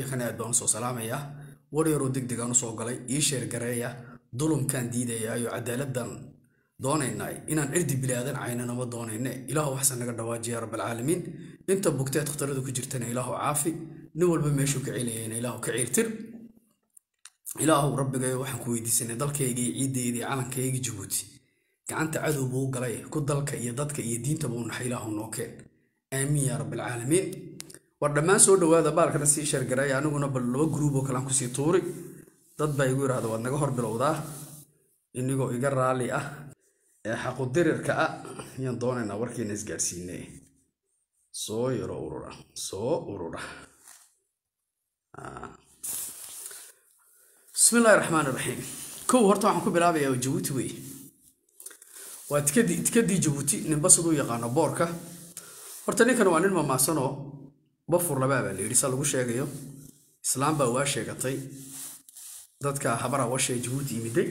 shiikhana aad baan usoo salaamayaa war yaroo deg degaan usoo galay ii sheergareeya dulumkaan diidayaayo cadaaladdan doonaynay inaan cirdi bilaadan caynanama doonayne ilaahu waxsan naga dhawaajiya rabbalcaalamiin inta bugteed khatarada ku jirtana ilaahu caafi nin walba meeshuu ka celayayna ilaahu ka ciirtir ilaahu rabbigayo waxaan ku weydiisanay dalkaygii ciiddaydii calankaygii jabuuti gacanta cadow buu galay ku dalka iyo dadka iyo diintaba u naxay ilaahu noo keen aamiin yaa rabbilcaalamiin war dhammaan soo dhowaada baalkana sii sheergareeya aniguna bal laba gruub oo kalean kusii tuuri dad baa igu yidhahda waad naga hor bilowdaa inigoo iga raalli ah ee xaqudirirka ah ayaan doonaynaa warkiina isgaadhsiine soo yaro urura soo urura bismillahi raxmaan iraxiim kow horta waxaan ku bilaabayaa jabuuti wey waa tikadii tikadii jabuuti ninba siduu yaqaano boorka horta ninkan waa nin mamaasanoo bafur labaa baa la yidhi sa lagu sheegayo islaam baa waa sheegatay dadka habara washee jabuuti yimiday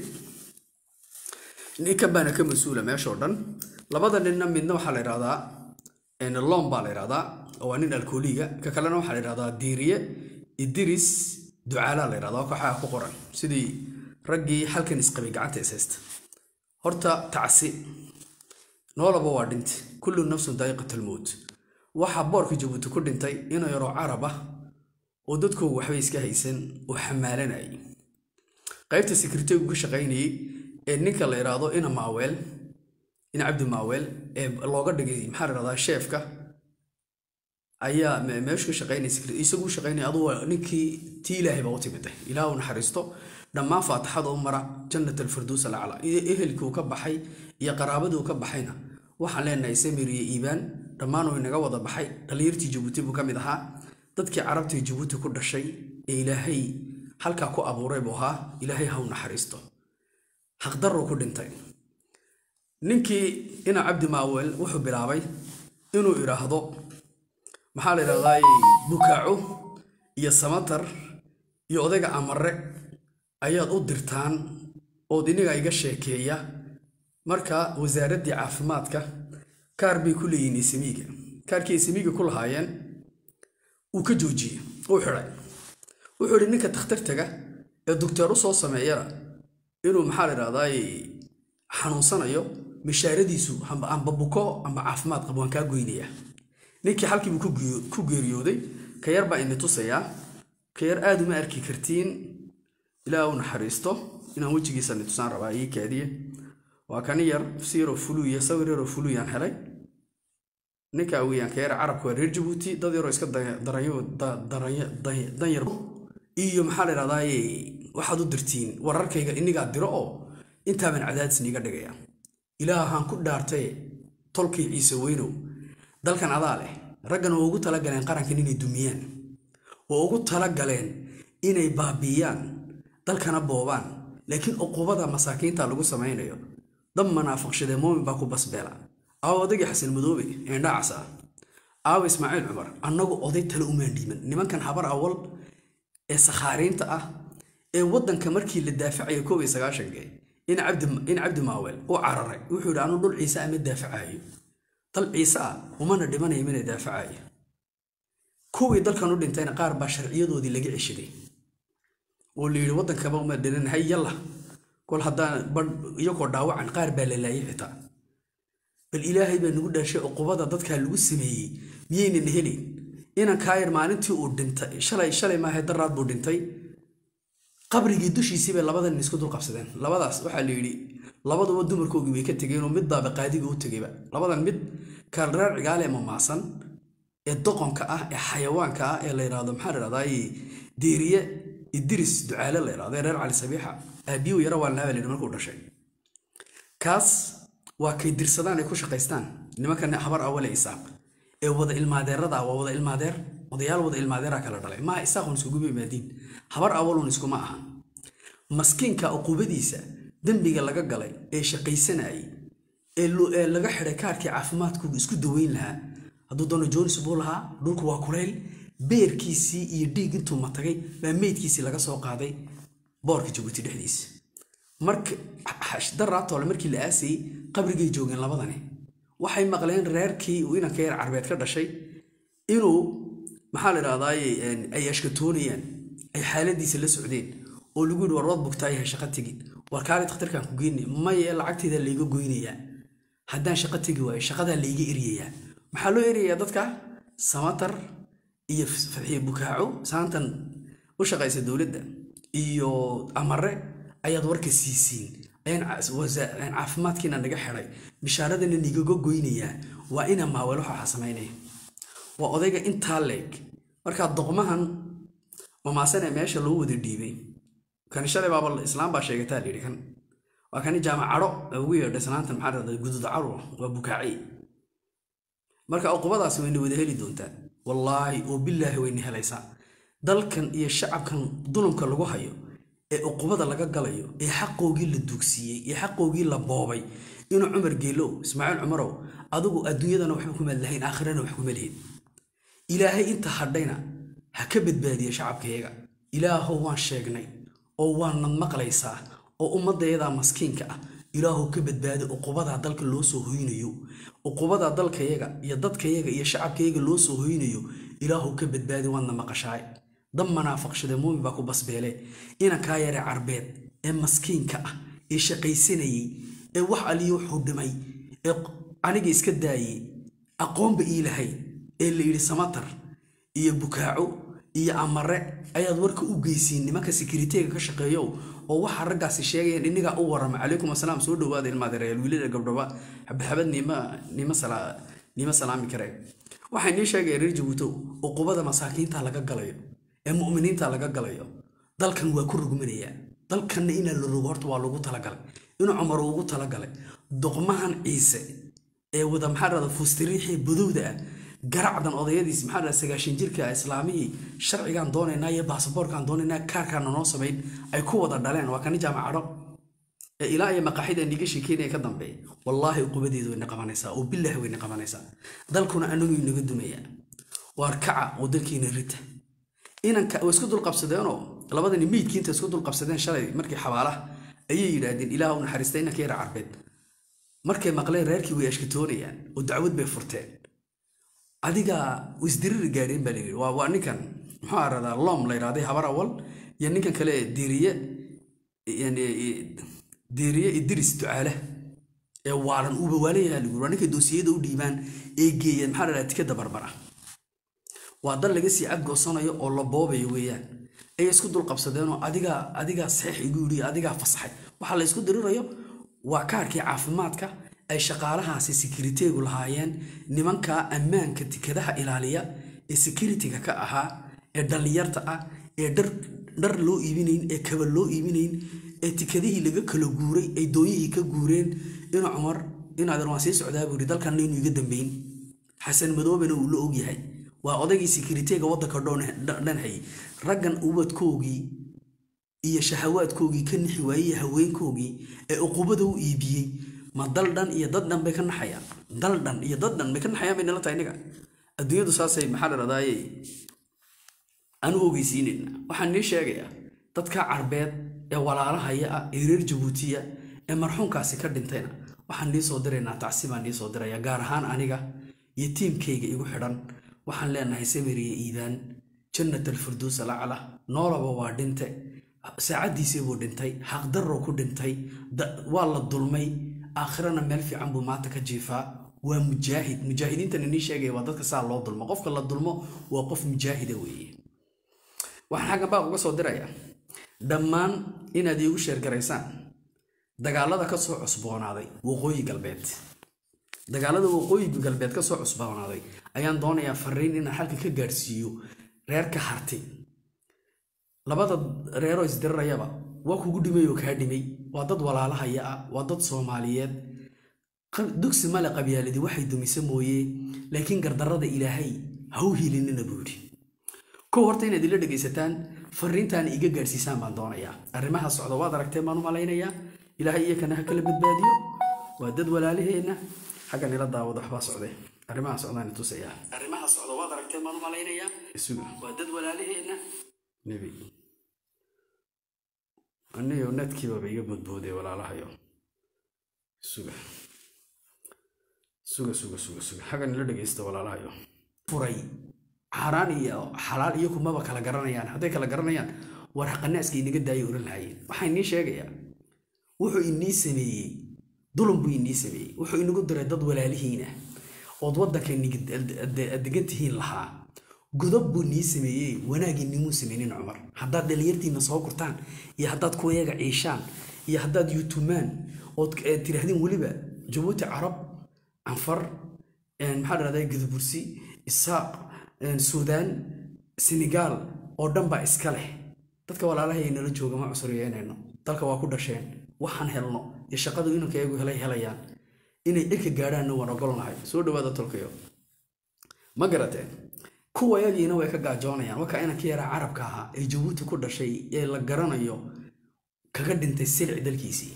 ninkan baana ka mas-uula meeshoo dhan labada ninna midna waxaa la yidhahdaa lom baa la yidhahdaa oo waa nin alkooliga ka kalena waxaa la yidhahdaa diiriye idiris ducaalaa la yidhahdaa waxaa ku qoran sidii raggii halkan isqabay gacanta ishaysta horta tacsi noolaba waa dhinta kullu nafsun daa'iqatalmowt waxaa boorka jabuuti ku dhintay inuu yaroo carab ah oo dadkoogu waxbay iska haysan oo xamaalanayay qaybta sekretarigu ka shaqaynayey ee ninka la yidhaahdo ina maaweel ina cabdi maaweel ee looga dhigay maxaa la yidhahdaa sheefka ayaa meeshu ka shaqaynaya isagu shaqaynaya aduu ninkii tii ilaahay baa u timiday ilaah u naxariisto dhammaan faatixada u mara jannat alfirduus alacla ehelkii uu ka baxay iyo qaraabadii uu ka baxayna waxaan leenahay samir iyo iibaan dhammaan uu inaga wada baxay dhallinyartii jabuuti buu ka mid ahaa dadkii carabtii jabuuti ku dhashay ee ilaahay halkaa ku abuuray buu ahaa ilaahay ha u naxariisto xaqdaruu ku dhintay ninkii ina cabdi maaweel wuxuu bilaabay inuu idhaahdo maxaa la yidhahdaa bukaaco iyo samatar iyo odayga amare ayaad u dirtaan ood iniga iga sheekeeya marka wasaaraddii caafimaadka kaar bay ku leeyihiin isamiiga kaarkii isamiiga ku lahaayeen uu ka joojiyey uu xidhay wuxuu idhi ninka takhtar taga ee docteer u soo sameeyana inuu maxaa la yidhahdaa xanuunsanayo mishaaradiisu amba buko amba caafimaad qabo waan kaa goynaya ninkii halkiibuu ku geeriyooday ka yar baa ini tusayaa ka yar aad uma arki kartiin ilaa u naxariisto inaan wejigiisa ni tusaan rabaa ii kaadiye waa kani yar si yaroo fuluya sawir yaroo fuluyaan helay ninkaa weeyaan ka yar carabka waa reer jabuuti dad yaroo iska danyar iyo maxaa la yidhahdaa waxaad u dirtiin wararkayga inigaa diro oo intaaban cadaadis niiga dhigaya ilaahaan ku dhaartaye tolkii ciise weynow dalkan adaa leh raggan waa ugu talagaleen qarankan inay dumiyaan waa ugu talagaleen inay baabiiyaan dalkana boobaan laakiin uqubada masaakiinta lagu samaynayo dab manaafiqshadee moomin baa ku basbeela aawo odagii xasan madoobe eendhaacas ah aawo ismaaciil cumar annagu oday tale umaan dhiiman nimankan habar awal ee sakhaariinta ah ee waddanka markii la daafacaya koob iyo sagaashankee in cabdi maaweel u cararay wuxuu yidhi anu dhul ciise ama daafacayo dal ciise ah umana dhimanaya mina daafacayo kuwii dalkan u dhintayna qaar baa sharciyadoodii laga ceshaday oo la yidhi waddankaba uma dhinan hay yalla kol haddaan iyagoo dhaawacan qaar baa la laayay xitaa bal ilaahay baa nagu dhaashay uqubada dadkaa lagu sameeyey miyaynan helin inan kaayar maalintii uu dhintay shalay shalay maahe daraad buu dhintay qabrigii dushiisii bay labadan isku dul qabsadeen labadaas waxaa la yidhi labaduba dumarkoogii bay ka tegeenoo mid baaba qaadiga u tegayba labadan mid kaalreer cigaale mamaasan ee doqonka ah ee xayawaanka ah ee la yidhahdo maxaa la yidhahdaa deeriye idiris ducaale la yidhahdo ee reer cali sabiixa aabiyu yara waalnaaba layidhi markuu dhashay kaas waa kay dirsadaan ay ku shaqaystaan nimankan habar awale isaaq ee wada ilmaadeerada waa wada ilmaadeer odayaal wada ilmaadeera kala dhalay maaha isaaqun iskuguba imaadiin habar awalun iskuma aha maskiinka uqubadiisa dembiga laga galay ee shaqaysanayay ee laga xidhay kaarkii caafimaadku isku daweyn lahaa hadduu doono jonis buu lahaa dhulku waa kulayl beerkiisii iyo dhiig intuu matagay baa meydkiisii laga soo qaaday boorka jabuuti dhexdiisa marka daraatoole markii la aasayey qabrigay joogeen labadani waxay maqleen reerkii uu inanka yar carbeed ka dhashay inuu maxaa la idhahdaaye ay ashkatoonayaan ay xaaladiisa la socdeen oo lagu yidhi war waad bugtaayahay shaqo tegin war kaali dakhtarkaan ku geyni maye lacagteeda layga goynayaa haddaan shaqo tegi waayo shaqadaa layga eryayaa maxaa loo eryayaa dadka samatar iyo fadxiye bukaaco saantan u shaqaysa dowladda iyo amare ayaad warka siisiin ayaan caafimaadkiina naga xidhay bishaaradana nigaga goynayaa waa ina maawel waxaa samaynaya waa odayga intaa leeg markaa doqmahan mamaasane meesha loo wada dhiibay kani shalay baaba islaam baa sheegataa la yidhi kan waa kani jaamacadho ugu yeedha islaantan maxaa dhahda gudud caro waa bukaaci marka uqubadaasi wayna wada heli doontaa wallaahi oo bilaahi wayna helaysaa dalkan iyo shacabkan dulumka lagu hayo ee uqubada laga galayo ee xaqoogii la duugsiiyey ee xaqoogii la boobay inuu cumar geelow ismaaciil cumarow adigu adduunyadana waxba kuma lahayn aakhirana wax kuma lihin ilaahay inta hadhayna ha ka badbaadiya shacabkayaga ilaahow waan sheegnay oo waanad maqlaysaa oo ummaddayadaa maskiinka ah ilaahow ka badbaadi uqubadaa dalka loo soo hoynayo uqubadaa dalkayaga iyo dadkayaga iyo shacabkayaga loo soo hoynayo ilaahow ka badbaadi waadna maqashaay dab manaafaqshade muumin baa ku basbeele inankaa yare carbeed ee maskiinka ah ee shaqaysanayey ee wax aliyo wuxuu dhimay ee aniga iska daayey aqoonba ii lahayd ee la yidhi samatar iyo bukaaco iyo amare ayaad warka u geysiin nimanka sekriteega ka shaqeeyow oo waxa raggaasi sheegayaan innigaa u warrama calaykum asalaam soo dhowaada ilmaadereyaal wiilada gabdhaba xabadxabad niima salaami kareen waxay nii sheegayaan reer jabuutow uqubada masaakiinta laga galayo ee mu'miniinta laga galayo dalkan waa ku rugmanayaa dalkanna inaa la rogo horta waa lagu talagalay inuu cumar ugu talagalay doqmahan ciise ee wada maxaa dhahda fustiriixii badowda ah garacdan odayadiis maxaa dhahda sagaashan jirka islaamihii sharcigaan doonaynaa iyo baasaboorkaan doonaynaa kaarkaana noo samayn ay ku wada dhaleen waa kani jaamacadho ee ilaa iyo maqaaxida niga sheekeynaya ka dambeeya wallaahi uqubadeedu wayna qabanaysaa oo bilaahi wayna qabanaysaa dalkuna anagu inaga dumayaa waar kaca oo dalkiina rita inanka way isku dulqabsadeenoo labadani meydkiinta isku dulqabsadeen shalay markii xabaalaha ayay yidhaahdeen ilaah u naxariista inanka yara carbeed markay maqleen reerkii way ashkatoonayaan oo dacwad bay furteen adiga isdiriri gaadheen baa layidhi waa ninkan muxuu aradaa lom la yidhahday habar awal iyo ninkan kale diiriye diiriye idris ducaale ee waalan uuba waalayaha lagu waa ninkay doosiyada u dhiibaan ee geeyeen maxaa la dhaha tikada barbara waa dal laga sii cadgoosanayo oo la boobayo weeyaan ayay isku dulqabsadeenoo adigaa adigaa saxiix igu yidhi adigaa fasaxay waxaa la isku dirirayo waa kaarkii caafimaadka ay shaqaalahaasi sekiriteegu lahaayeen nimanka ammaanka tikadaha ilaaliya ee sekiritiga ka ahaa ee dhallinyarta ah ee dhar loo iibinayn ee kaba loo iibinayn ee tikadihii laga kala guuray ay doonyihii ka guureen inuu cumar inaadan waan sii socdaa buu yidhi dalkanna inuu iga dambeyn xasan madoobena uu la ogyahay waa odaygii sekiriteega waddanka dhan hayay raggan ubadkoogii iyo shahawaadkoogii ka nixi waayey haweenkoogii ee uqubada u iibiyey ma dal dhan iyo dad dhan bay ka naxayaan dal dhan iyo dad dhan bay ka naxayaan bay nala tahay innaga adduunyadu saasay maxaa la dhahdaayey aan u ogeysiinayna waxaan nii sheegayaa dadka carbeed ee walaalahaya ah ee reer jabuutiya ee marxuumkaasi ka dhintayna waxaan nii soo diraynaa tacsi baan nii soo diraya gaar ahaan aniga iyo tiimkayga igu xidhan waxaan leenahay samiriya iidaan jannat alfirduus alacla noolaba waa dhinte saacaddiisii buu dhintay xaqdarrow ku dhintay waa la dulmay aakhirana meel fiican buu maanta ka jiifaa waa mujaahid mujaahidiintan inii sheegaya waa dadka saa loo dulmo qofka la dulmo waa qof mujaahida weeye waxaan xaggan baa uga soo dirayaa dhammaan inaad iigu sheergaraysaan dagaalada ka soo cusboonaaday waqooyi galbeed dagaalada waqooyi galbeed ka soo cusboonaaday ayaan doonayaa fariin inaan halka ka gaadhsiiyo reerka harti labada reeroo isdirirayaba waa kugu dhimay oo kaa dhimay waa dad walaalahaya ah waa dad soomaaliyeed dugsi male qabyaaladii waxay dumisa mooye laakiin gardarrada ilaahay ha u hilinina buu yidhi kow horta inaad ila dhegaysataan fariintaana iga gaadhsiisaan baan doonayaa arrimaha socda waad aragteen baan u malaynayaa ilaahay iyakana ha kala badbaadiyo waa dad walaalaheenna xaggan ila daawada waxbaa socday arrimaha socdaan tusayaa arrimaha socda waad aragteen baan u malaynayaa isuga waa dad walaalaheenna nebi aniyo nadkiibaba iga bodbooday walaalahayo suga suga suga suga suga xaggan ila dhegaysta walaalahayo furay xaaraan iyo xalaal iyo kumaba kala garanayaan hadday kala garanayaan war qanaaska inaga daayay oran lahaayeen waxaa inii sheegayaa wuxuu inii sameeyey dulum buu inii sameeyey wuxuu inagu diray dad walaalihiina ood waddanka degan tihiin lahaa godob buu nii sameeyey wanaagii nimuu sameynin cumar haddaad dhalinyartiina soo kurtaan iyo haddaad kuwayaga ciishaan iyo haddaad yutumaan ood tiraahdeen weliba jabuuti carab canfar maxaa dhahdaa gudubursi isaaq suudaan senegaal oo dhan baa iska leh dadka walaalahay nala jooga ma cusuriyeynayno dalka waa ku dhasheen waxaan helno iyo shaqadu inanka iyagu helay helayaan inay dhirka gaadhaanna waan ogolnahay soo dhawaada tolkayo ma garateen kuwa yagiina way ka gaajoonayaan wakaa inanka yaraa carabka ahaa ee jabuuti ku dhashay ee la garanayo kaga dhintay silic dalkiisii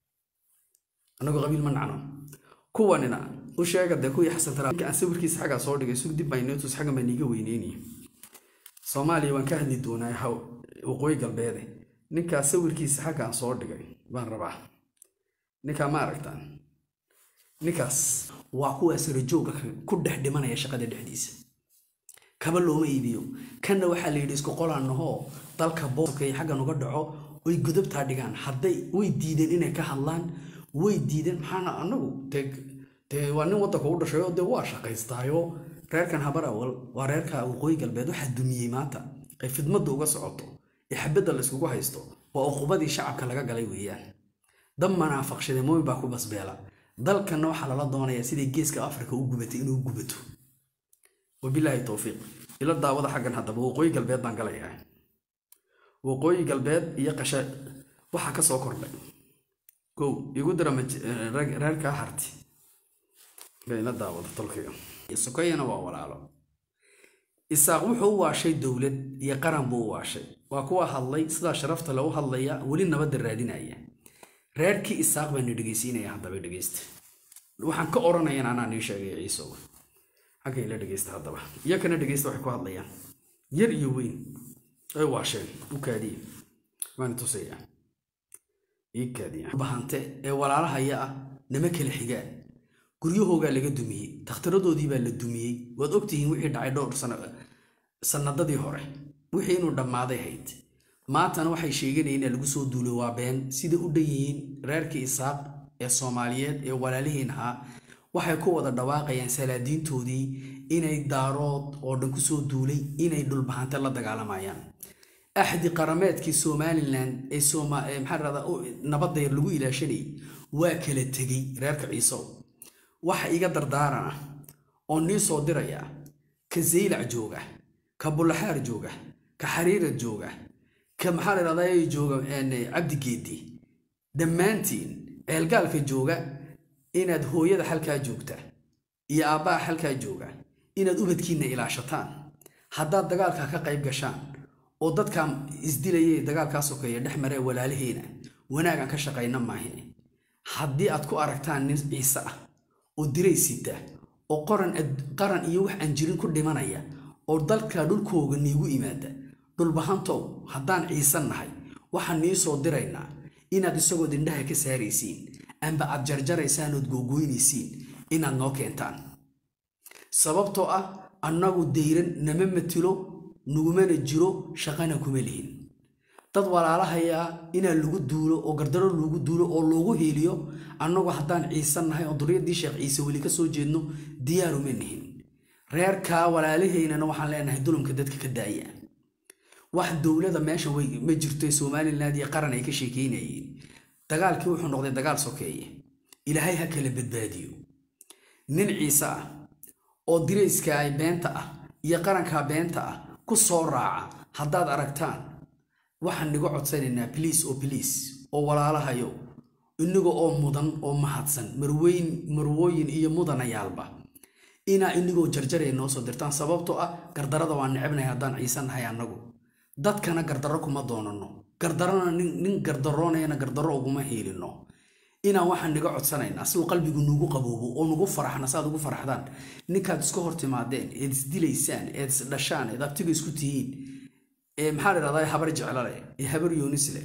annagoo qabiil ma nacno kuwanina u sheega dee kuwii xasan taraabka aan sawirkiisa xaggaa soo dhigay sug dib baynetus xaggan baa niiga weyneynaya soomaaliya waan ka hadli doonaa haw waqooyi galbeede ninkaa sawirkiisa xaggaan soo dhigay baan rabaa ninkaa ma aragtaan ninkaas waa kuwaa sarajooga ku dhex dhimanaya shaqada dhexdiisa kaba looma iibiyo kanna waxaa la yidhi isku qolaannahoo dalka bookay xaggan uga dhaco oy godobtaa dhigaan hadday way diideen inay ka hadlaan way diideen maxaana anagu dee waa nin waddanka u dhashay oo dee waa shaqaystaayo reerkan habar awal waa reerka waqooyi galbeed waxaa dumiyey maanta ay fidmadda uga socoto ee xabadda la iskugu haysto waa uqubadii shacabka laga galay weeyaan dab manaafaqshade mooyin baa ku basbeela dalkanna waxaa lala doonayaa siday geeska afrika u gubatay inuu gubato wabilaahi towfiiq ila daawada xaggan haddaba waqooyi galbeed baan galayaa waqooyi galbeed iyo qashe waxaa ka soo kordhay kow igu dira reerkaa harti bayna daawada tolkiga sokayana waa walaalo isaaq wuxuu u waashay dowlad iyo qaran buu u waashay waa kuwa hadlay sidaa sharafta le u hadlaya weli nabadda raadinaya reerkii isaaq baana dhegeysiinaya haddaba dhegeysta waxaan ka odhanayan anaa nii sheegay ciisow xagga ila dhegeysta haddaba iyo kana dhegeysta waxay ku hadlayaan yar iyo weyn ay waasheen u kaadiye waan tusaya ii kaadiya bahante ee walaalahaya ah nama kala xigaan guryahoogaa laga dumiyey takhtiradoodii baa la dumiyey waad ogtihiin wixii dhacay dhowr sanadadii hore wixii inuu dhammaaday hayd maantana waxay sheeganayeen in lagu soo duulo waa been sida u dhan yihiin reerkii isaaq ee soomaaliyeed ee walaalihiin ahaa waxay ku wada dhawaaqayaan salaadiintoodii inay daarood oo dhan kusoo duulay inay dhulbahante la dagaalamayaan axdi qarameedkii somalilan ee maxaa nabadda lagu ilaashanayay waa kala tegey reerka ciisow waxa iga dardaaran ah oo nii soo diraya ka zaylac jooga ka bulaxaar jooga ka xariirad jooga ka maxaa la dhahdaa jooga cabdigeedi dhammaantiin ceelgaalka jooga inaad hooyada xalkaa joogta iyo aabbaha xalkaa jooga inaad ubadkiinna ilaashataan haddaad dagaalka ka qayb gashaan oo dadkan isdilayay dagaalkaa sokeeya dhex maree walaalaheena wanaagan ka shaqayna maahine haddii aad ku aragtaan nin ciise ah oo diray sita oo qaran iyo wax aan jirin ku dhimanaya oo dalka dhulkooga niigu imaada dhulbahantow haddaan ciisan nahay waxaan nii soo diraynaa inaad isagoo dindhaha ka saaraysiin amba aad jarjaraysaan ood googoynaysiin inaad noo keentaan sababtoo ah annagu dayran nama matilo nagumana jiro shaqana kuma lihin dad walaalahayaa inaa lagu duulo oo gardaro lagu duulo oo loogu hiiliyo annagu haddaan ciisan nahay oo duriyadii sheekh ciise weli ka soo jeedno diyaaruma nihin reerkaa walaalaheynana waxaan leenahay dulumka dadka ka daaya wax dowlada meesha ma jirto somaliland iyo qaran ay ka sheekeynayeen dagaalkii wuxuu noqday dagaal sokeeye ilaahay ha kala badbaadiyo nin ciise ah oo dirayska ay beenta ah iyo qarankaa beenta ah ku soo raaca haddaad aragtaan waxaan niga codsanaynaa bliis oo bliis oo walaalahayo inaga oo mudan oo mahadsan marweyn marwooyin iyo mudanayaalba inaa inigoo jarjaraya noo soo dirtaan sababtoo ah gardarada waa necebnahay haddaan ciise nahay annagu dadkana gardarro kuma doonanno gardarona nin gardaroonayana gardarro uguma hiilino inaan waxaan niga codsanaynaa si uu qalbigu nugu qaboobo oo nugu faraxna saaad ugu faraxdaan ninkaad iska hor timaadeen eed isdilaysaan eed isdhashaan eed abtiga isku tihiin ee maxaa ladhahdaa habar jeclale ee habar yoonisle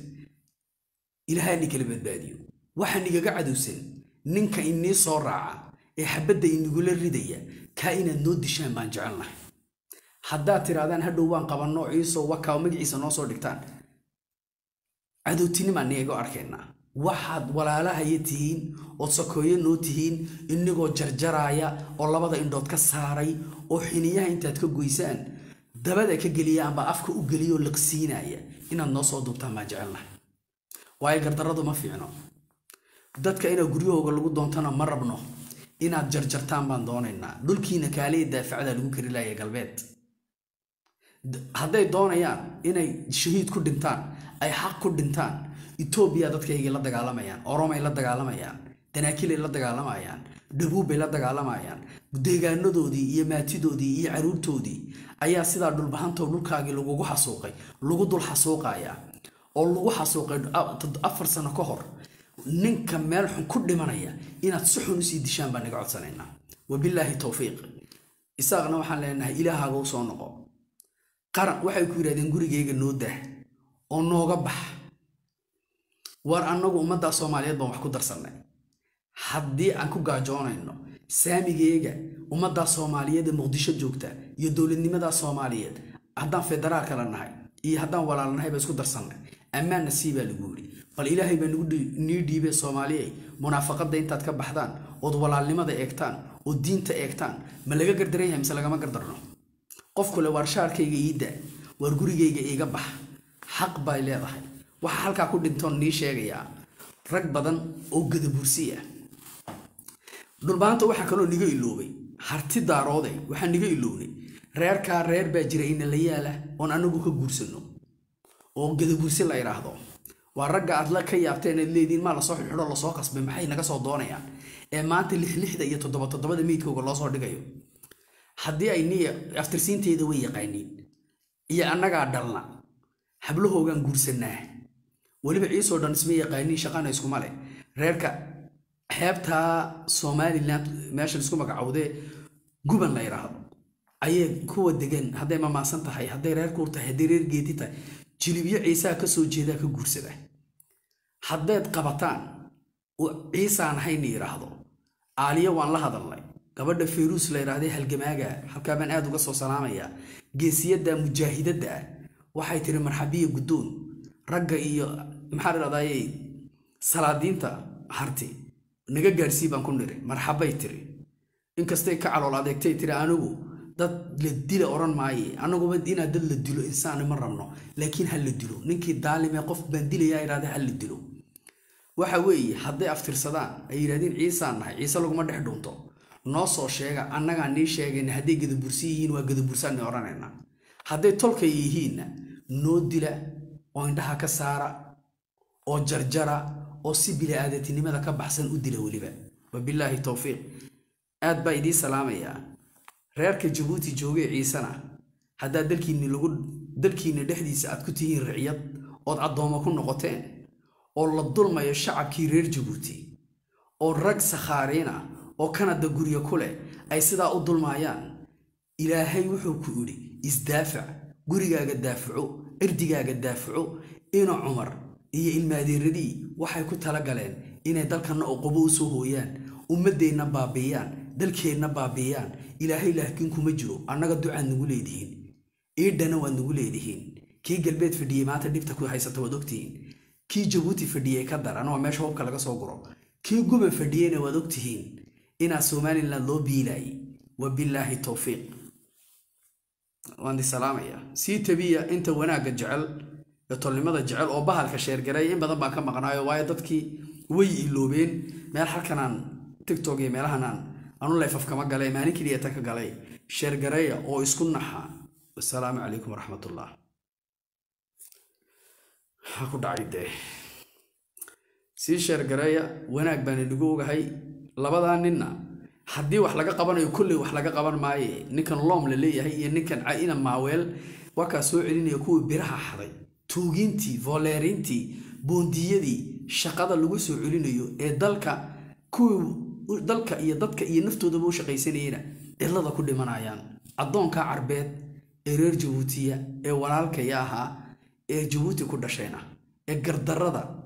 ilaahaa ni kala badbaadiyo waxaa nigaga cadowsan ninka inii soo raaca ee xabadda inigula ridaya kaa inaad noo dishaan baan jecelnahay haddaad tirahdaan hadhow waan qabanno ciiso wakaa magaciisa noo soo dhigtaan cadowtinimaan niga arkaynaa waxaad walaalahaya tihiin ood sakooyo noo tihiin inigoo jarjaraaya oo labada indhood ka saaray oo xiniyaha intaad ka goysaan dabada ka geliya amba afka u geliyoo liqsiinaya inaad noo soo duubtaan baan jecelnahay waayo gardarradu ma fiicno dadka inaad guryahooga lagu doontana ma rabno inaad jarjartaan baan doonaynaa dhulkiina kaaliya daafacda lagu kari laaya galbeed hadday doonayaan inay shahiid ku dhintaan ay xaq ku dhintaan etoobiya dadkaygay la dagaalamayaan oromay la dagaalamayaan danaakilay la dagaalamayaan dhabuubbay la dagaalamayaan deegaanadoodii iyo maatidoodii iyo caruurtoodii ayaa sidaa dhulbahantoo dhulkaagii lagugu xasuuqay lagu dul xasuuqaya oo lagu xasuuqay afar sano ka hor ninka meel xun ku dhimanaya inaad si xun usii dishaan baan naga codsanaynaa wabilaahi towfiiq isaaqna waxaan leenahay ilaahaaga u soo noqo qaran waxay ku yidhahdeen gurigayga noo dah oo nooga bax war annagu ummaddaa soomaaliyeed baan wax ku darsannay haddii aan ku gaajoonayno saamigeyga ummaddaa soomaaliyeed ee muqdisho joogta iyo dowladnimadaa soomaaliyeed haddaan federaalka la nahay iyo haddaan walaalnahay baa isku darsannay ammaanna sii baa lagu yidhi bal ilaahay baa nii dhiibee soomaaliyey munaafaqadda intaad ka baxdaan ood walaalnimada eegtaan ood diinta eegtaan ma laga gardaran yahay mise lagama gardarno qofkule waar shaarkayga iida waar gurigayga iiga bax xaq bay leedahay waxaa halkaa ku dhintoon nii sheegayaa rag badan oo gadabursi ah dhulbaanta waxaa kaloo niga iloobay harti daaroode waxaa niga iloobnay reerkaa reer baa jira ina la yaala oon anagu ka guursanno oo gadabursi la idhaahdo waa ragga aad la ka yaabteen aad leediin maa lasoo xidho lasoo qasbay maxay naga soo doonayaan ee maanta lixlixda iyo toddoba toddobada meydkooga loo soo dhigayo haddii ay niya aftirsiinteeda way yaqaaniin iyo annagaa dhalna hablahoogaan guursanaa weliba ciisoo dhan isma yaqaaniin shaqana iskuma leh reerka xeebtaa somalilan meeshan isku magacowdee guban la yidhaahdo ayay kuwa degan hadday mamaasan tahay hadday reer kuur tahay hadday reer geedi tahay jilibyo ciisaa ka soo jeedaa ka guursada haddayd qabataan ciisaan hayna yidhaahdo aaliya waan la hadalnay gabadha fayruus la yidhahdee halgamaaga halkaa baan aad uga soo salaamayaa geesiyadda mujaahidadda ah waxay tiri marxabiya guddoon ragga iyo maxaa la dhahdaye salaadiinta harti naga gaadhsii baan ku niri marxabay tiri inkastay ka calool adeegtay tiri anigu dad la dila odhan maaye anaguba inaad dad la dilo insaani ma rabno laakiin ha la dilo ninkii daalimee qof baan dilayaa yidhahda ha la dilo waxa weeye hadday aftirsadaan ay yidhahdeen ciisaan nahay ciise laguma dhex dhunto noo soo sheega annagaa nii sheegayna hadday gadabursi yihiin waa gadabursaanni odhanayna hadday tolkay yihiinna noo dila oo indhaha ka saara oo jarjara oo si bili-aadatinimada ka baxsan u dila weliba wabilaahi towfiiq aad baa idiin salaamayaa reerka jabuuti joogee ciisena haddaa dalkiinni lagu dalkiinna dhexdiisa aad ku tihiin riciyad ood addoommo ku noqoteen oo la dulmayo shacabkii reer jabuuti oo rag sakhaariina oo kanada guryo ku leh ay sidaa u dulmaayaan ilaahay wuxuu ku idhi isdaafac gurigaaga daafaco cirdigaaga daafaco ina cumar iyo ilmaadeeradii waxay ku tala galeen inay dalkanna oqobo u soo hooyaan ummaddeenna baabiiyaan dalkeenna baabiiyaan ilaahay laakiin kuma jiro annaga ducaad nagu leedihiin iidhana waad nagu leedihiin kii galbeed fadhiyey maanta dhibta ku haysata waad ogtihiin kii jabuuti fadhiyey ka daran waa meesha hubka laga soo guro kii guban fadhiyeyna waad ogtihiin inaa somalilan loo biilaayay wabilaahi towfiiq waan salaamaya sii tabiya inta wanaagga jecel ee tolnimada jecel oo bahalka sheergareeya in badan baan ka maqnaayo waayo dadkii way iloobeen meel halkanaan tictok iyo meelahanaan anu leefaf kama galay maalin keliya tan ka galay sheergareeya oo isku naxa wasalaamu calaykum waraxmatullah maxaa ku dhacay dee sii sheergareeya wanaag baan inagu ogahay labadaa ninna haddii wax laga qabanayo kolley wax laga qaban maaye ninkan loom la leeyahay iyo ninkan caina maaweel waa kaa soo celinaya kuwii biraha xaday tuugiintii voleerintii boondiyadii shaqada lagu soo celinayo ee dalka kuwii dalka iyo dadka iyo naftoodaba u shaqaysanayena cidlada ku dhimanayaan addoonka carbeed ee reer jabuutiya ee walaalkaya ahaa ee jabuuti ku dhashayna ee gardarrada